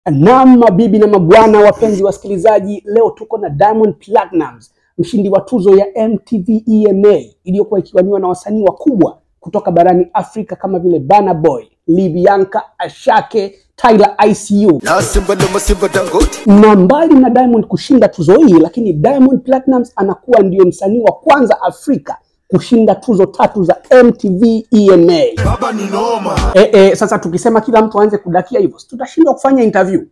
Naam, mabibi na mabwana, wapenzi wasikilizaji, leo tuko na Diamond Platnumz, mshindi wa tuzo ya MTV EMA iliyokuwa ikiwaniwa na wasanii wakubwa kutoka barani Afrika kama vile Burna Boy, Libianka, Ashake, Tyler ICU. na Simba na Masimba Dangote. Na mbali na Diamond kushinda tuzo hii, lakini Diamond Platnumz anakuwa ndio msanii wa kwanza Afrika kushinda tuzo tatu za MTV EMA. Baba ni noma. E, e, sasa tukisema kila mtu aanze kudakia hivyo, si tutashindwa kufanya interview.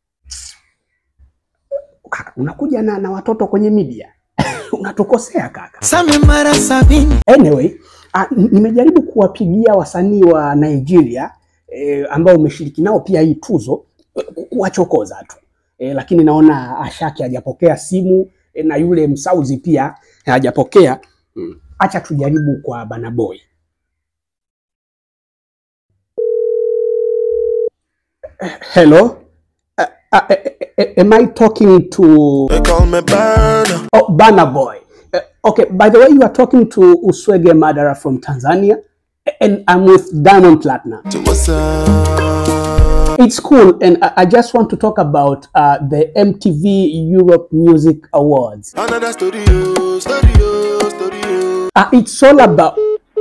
Kaka, unakuja na, na watoto kwenye media unatukosea kaka. Same mara sabini. Anyway, a, nimejaribu kuwapigia wasanii wa Nigeria e, ambao umeshiriki nao pia hii tuzo e, kuwachokoza tu e, lakini naona Ashake hajapokea simu e, na yule Msauzi pia hajapokea. Mm. Acha tujaribu kwa Burna Boy. Hello? Uh, uh, uh, uh, am I talking to They call me Burner. Oh, Burna Boy. Uh, okay, by the way, you are talking to Uswege Madara from Tanzania, and I'm with Diamond Platinum. To what's up? It's cool, and I, I just want to talk about uh, the MTV Europe Music Awards. Another studio, studio, studio. Uh, it's all about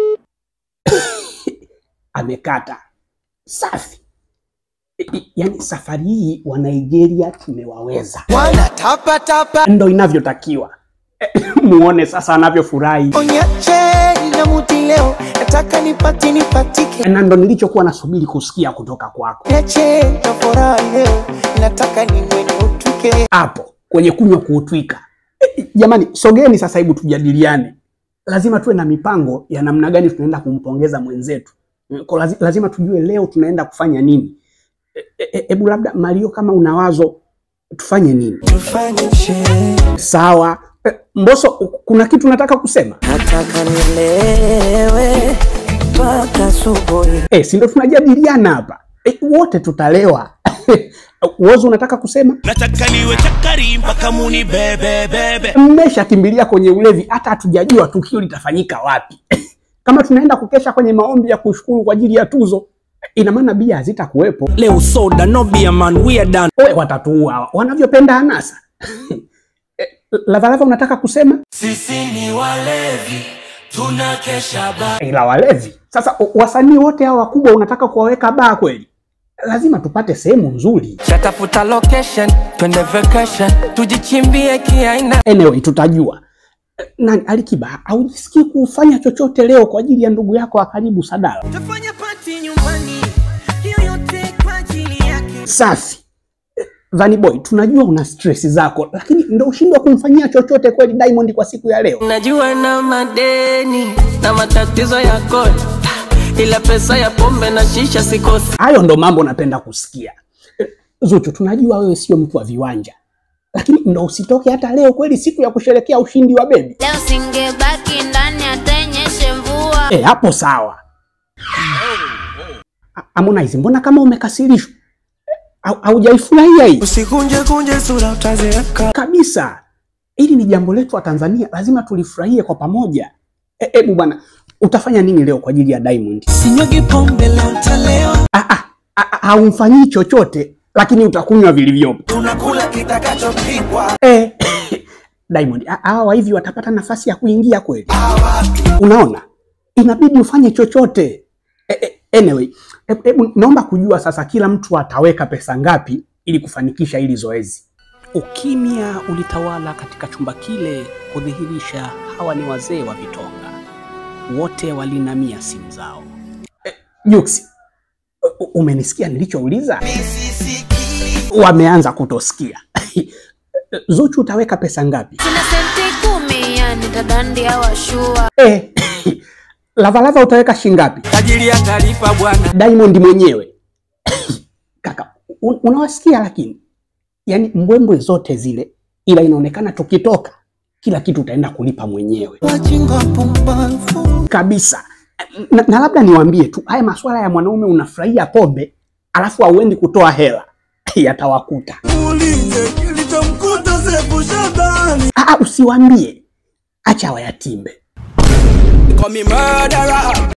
amekata safi. I- i- Yaani safari hii wa Nigeria tumewaweza, Wana tapa tapa. ndo inavyotakiwa. Muone sasa anavyofurahi. Onyache na muti leo. Nataka nipati nipatike. na ndo nilichokuwa nasubiri kusikia kutoka kwako Niache na furaha leo. Nataka niwe niutuke. hapo kwenye kunywa kuutwika. E, jamani, sogeni sasa, hebu tujadiliane. Lazima tuwe na mipango ya namna gani tunaenda kumpongeza mwenzetu. Mm, kwa lazi- lazima tujue leo tunaenda kufanya nini. E, e, Hebu labda Mario, kama una wazo tufanye nini? Tufanye sherehe. Sawa. E, Mbosso, kuna kitu nataka kusema? Nataka nilewe. Mpaka asubuhi. E, si ndo tunajadiliana hapa e, wote tutalewa. Wozo, unataka kusema? nataka niwe chakari mpaka muni bebe bebe mmeshakimbilia kwenye ulevi, hata hatujajua tukio litafanyika wapi. Kama tunaenda kukesha kwenye maombi ya kushukuru kwa ajili ya tuzo, ina maana bia hazitakuwepo. leo soda no beer man we are done We watatuua hawa, wanavyopenda anasa. Eh, Lavalava, unataka kusema sisi ni walevi tunakesha ba ila walevi sasa, o- wasanii wote hawa wakubwa unataka kuwaweka baa kweli? Lazima tupate sehemu nzuri. Shatafuta location, twende vacation, tujichimbie kiaina. Anyway, tutajua. Eh, Nani Alikiba, haujisikii kufanya chochote leo kwa ajili ya ndugu yako wa karibu Sadala? Tufanye party nyumbani, hiyo yote kwa ajili yake. Safi. Eh, Vanny Boy, tunajua una stress zako, lakini ndo ushindwa kumfanyia chochote kweli Diamond kwa siku ya leo. Najua na madeni na matatizo ya kodi, ila pesa ya pombe na shisha sikosi. Hayo ndo mambo napenda kusikia. Eh, Zuchu, tunajua wewe sio mtu wa viwanja, lakini ndo usitoke hata leo kweli, siku ya kusherekea ushindi wa bebi. Leo singebaki ndani hata inyeshe mvua. Eh, hapo sawa. A- Harmonize, mbona kama umekasirishwa? Eh, hau- Haujaifurahia hii Usikunje kunje sura utazeeka. kabisa. Hili ni jambo letu wa Tanzania, lazima tulifurahie kwa pamoja. Eh, Hebu bwana, utafanya nini leo kwa ajili ya Diamond? Sinyagi pombe leo ntalewa, Ah, ah, ah, ah, haumfanyii chochote lakini utakunywa vilivyopo. Tunakula kitakachopikwa. Eh, Diamond, ah, hawa hivi watapata nafasi ya kuingia kweli? Unaona, inabidi ufanye chochote. Eh, eh, anyway, hebu hebu naomba kujua sasa, kila mtu ataweka pesa ngapi ili kufanikisha hili zoezi? Ukimya ulitawala katika chumba kile kudhihirisha hawa ni wazee wa vitonga, wote walinamia simu zao. Eh, Juksi, u- umenisikia nilichouliza? Wameanza kutosikia. Zuchu, utaweka pesa ngapi? Sina senti kumi, yani tadandia washua. Eh, Lavalava utaweka shingapi? tajiri atalipa bwana. Diamond mwenyewe kaka, un- unawasikia lakini, yani mbwembwe zote zile, ila inaonekana tukitoka kila kitu utaenda kulipa mwenyewe Wajinga pumbavu. kabisa. Na, na labda niwaambie tu haya masuala ya mwanaume unafurahia pombe alafu hauendi kutoa hela yatawakuta. Muulize kilichomkuta Sefu Shabani. Ah, ah, usiwaambie, acha wayatimbe. Call me murderer.